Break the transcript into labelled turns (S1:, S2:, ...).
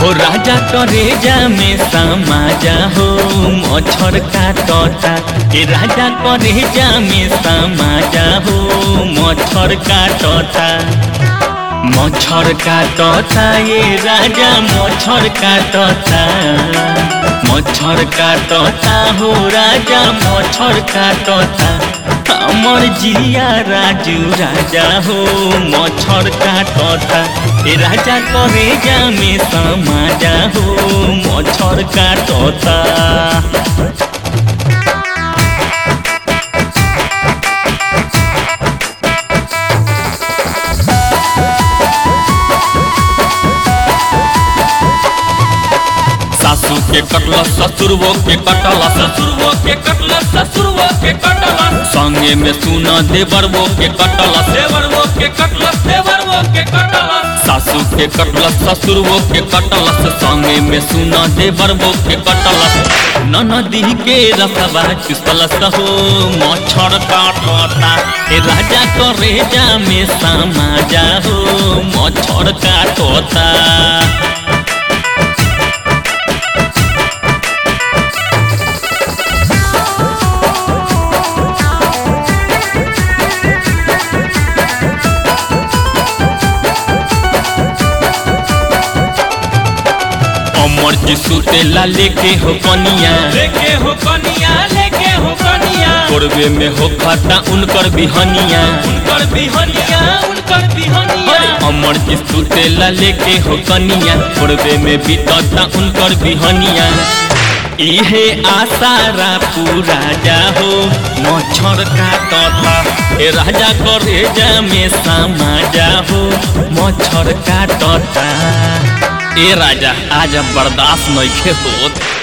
S1: हो राजा करेजा में समाजा हो मच्छर काटता ए राजा करेजा में समाजा हो मच्छर काटता मच्छर काटता ये राजा मच्छर काटता मच्छर काटता हो राजा मच्छर काटता हमर जिया राजू राजा हो मच्छर काटता ए राजा करेजा में समाजा हो मच्छर काटता सासू के कटल ससुरवो के कटल
S2: ससुरवो के कटल ससुरवो के कटल
S1: संगे में सुना देवरवो के कटल
S2: देवरवो के कटल देवरवो के कटल
S1: सासू के कटल ससुरवो के कटल संगे में सुना देवरवो के कटल ननदी के रसवा चुसल हो मच्छर काटता ए राजा करेजा में समाजा हो मच्छर काटता अमर जी सुतेला लेके हो कनिया
S2: लेके हो कनिया लेके हो कनिया
S1: कोरबे में हो खाता उनकर बिहनिया
S2: उनकर बिहनिया उनकर बिहनिया
S1: अरे अमर जी सुतेला लेके हो कनिया कोरबे में बीतता उनकर बिहनिया इहे आसारा पूरा जा हो मच्छर काटता ए राजा करेजा में समा जा हो मच्छर काटता ए राजा आज बर्दाश्त नइखे होत